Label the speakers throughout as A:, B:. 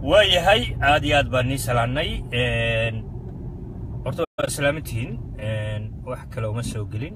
A: waayahay aad iyo aad baan nii salaannay horta waa salaamantihiin wax kale uma soo gelin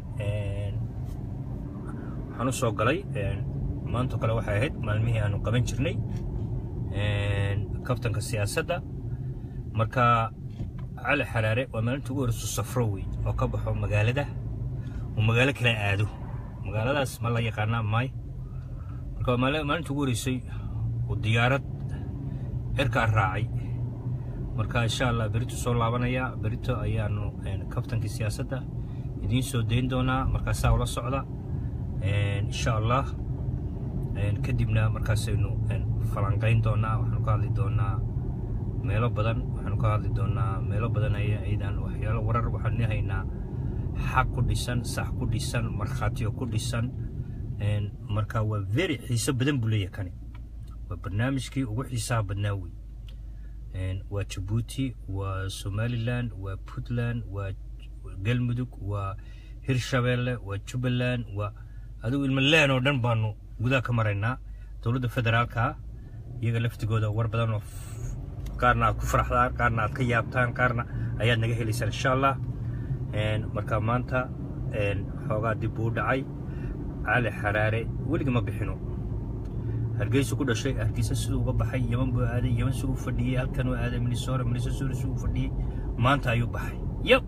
A: waxaan u soo galay maantoo kale waxay ahayd maalmihii aanu qaban jirnay kabtanka siyaasadda marka cali xaraare waa maalinta ugu horeyso safro wey oo ka baxo magaalada oo magaalo kale aado magaaladaas ma la yaqaanaa maay marka waa maalinta ugu horeysay oo diyaarad cirkaa raacay marka insha allah berito soo laabanaya berito ayaanu kabtankii siyaasadda idiin soo dayn doonaa markaasaa ula socda insha allah kadibna markaasaynu falanqayn doonaa waxaanu ka hadli doonaa meelo badan waxaanu ka hadli doonaa meelo badan aydan waxyaalo warar waxaanu haynaa xaq ku dhisan sax ku dhisan markhaatiyo ku dhisan marka waa very xiiso badan buu leeyahay kani waa barnaamijkii ugu xiisaha badnaa wey waa jabuuti waa somaliland waa puntland waa galmudug waa hirshabeelle waa jubbaland waa adigu ilmaleen oo dhan baanu gudaha ka maraynaa dowladda federaalka iyaga laftigooda war badan oo qaarna aad ku faraxdaan qaarna aad ka yaabtaan qaarna ayaad naga helaysaan insha allah marka maanta xoogaa dib buu dhacay cali xaraare weliga ma bixino hargeysa ku dhashay hargeysa siduu uga baxay yaman buu aaday yaman siduu u fadhiyey halkan uu aaday minnesota minnesota siduu u fadhiyey maanta ayuu baxay yab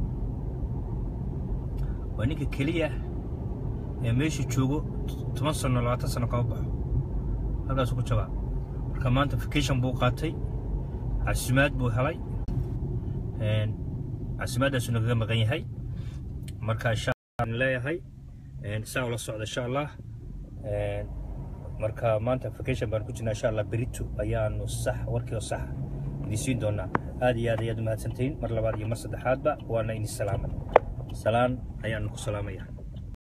A: waa ninka keliya ee meesha joogo toban sano labaatan sano kama baxo halkaasuu ku jabaa marka maanta vacation buu qaatay casimaad buu helay casimaaddaasuu nagaga maqan yahay marka insha allah leeyahay saa ula socda insha allah marka maanta vacation baan ku jirnaa insha allah berito ayaanu sax warkii oo sax idin siin doonaa aad iyo aad ayaad u mahadsantihiin mar labaad iyo mar saddexaadba waana idin salaamay salaan ayaanu ku salaamaya